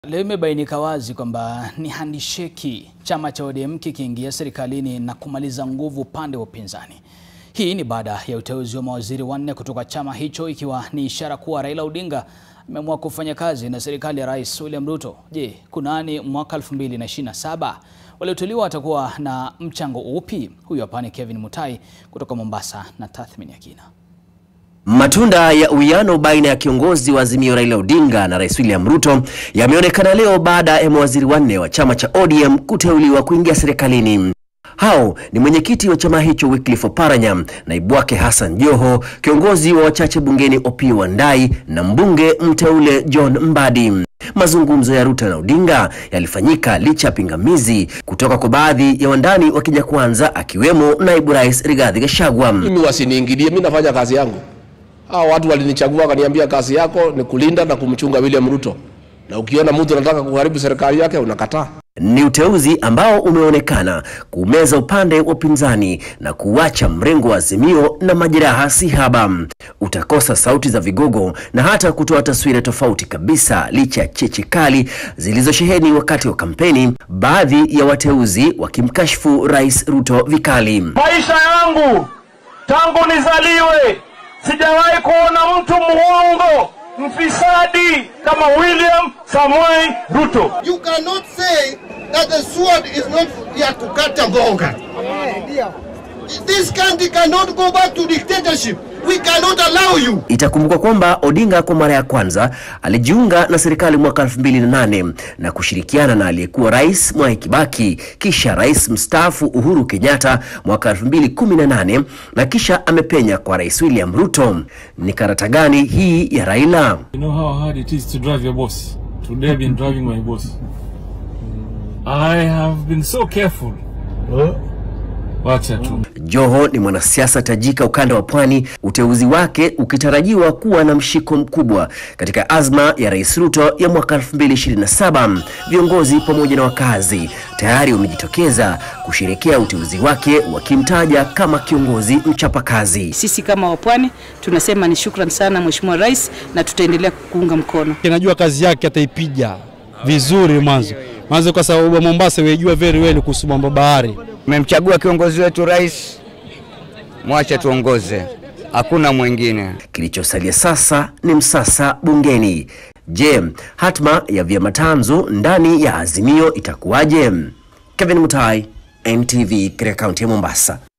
Leo imebainika wazi kwamba ni handisheki chama cha ODM kikiingia serikalini na kumaliza nguvu upande wa upinzani. Hii ni baada ya uteuzi wa mawaziri wanne kutoka chama hicho ikiwa ni ishara kuwa Raila Odinga ameamua kufanya kazi na serikali ya Rais William Ruto. Je, kunani mwaka 2027? Walioteuliwa watakuwa na mchango upi? Huyu hapa ni Kevin Mutai kutoka Mombasa na tathmini ya kina. Matunda ya uwiano baina ya kiongozi wa Azimio Raila Odinga na Rais William Ruto yameonekana leo baada ya mawaziri wanne wa chama cha ODM kuteuliwa kuingia serikalini. Hao ni mwenyekiti wa chama hicho Wycliffe Oparanya, naibu wake Hassan Joho, kiongozi wa wachache bungeni Opiyo Wandayi na mbunge mteule John Mbadi. Mazungumzo ya Ruto na Odinga yalifanyika licha ya pingamizi kutoka kwa baadhi ya wandani wa Kenya Kwanza akiwemo naibu rais Rigathi Gachagua. Mimi wasiniingilie, mimi nafanya kazi yangu. Hao watu walinichagua wakaniambia kazi yako ni kulinda na kumchunga William Ruto, na ukiona mtu anataka kuharibu serikali yake unakataa. Ni uteuzi ambao umeonekana kumeza upande wa upinzani na kuacha mrengo wa Azimio na majeraha si haba. Utakosa sauti za vigogo na hata kutoa taswira tofauti kabisa, licha ya cheche kali zilizosheheni wakati wa kampeni, baadhi ya wateuzi wakimkashifu Rais Ruto vikali. Maisha yangu tangu nizaliwe sijawahi kuona mtu muongo mfisadi kama William Samoei Ruto. You cannot say that the sword is not here to cut a bonga. This country cannot go back to dictatorship. We cannot allow you. Itakumbukwa kwamba Odinga kwa mara ya kwanza alijiunga na serikali mwaka 2008 na kushirikiana na aliyekuwa rais Mwai Kibaki, kisha rais mstaafu Uhuru Kenyatta mwaka 2018 na kisha amepenya kwa rais William Ruto. Ni karata gani hii ya Raila? You know how hard it is to drive your boss. Today I've been driving my boss. I have been so careful. Wacha tu. Joho ni mwanasiasa tajika ukanda wa Pwani, uteuzi wake ukitarajiwa kuwa na mshiko mkubwa katika azma ya Rais Ruto ya mwaka 2027. Viongozi pamoja na wakazi tayari wamejitokeza kusherekea uteuzi wake, wakimtaja kama kiongozi mchapakazi. Sisi kama wapwani tunasema ni shukran sana Mheshimiwa Rais, na tutaendelea kuunga mkono. Najua kazi yake ataipiga vizuri mwanzo mwanzo, kwa sababu wa Mombasa wejua very well kuhusu mambo bahari. Tumemchagua kiongozi wetu rais, mwache tuongoze, hakuna mwingine. Kilichosalia sasa ni msasa bungeni. Je, hatma ya vyama tanzu ndani ya Azimio itakuwaje? Kevin Mutai, NTV, katika kaunti ya Mombasa.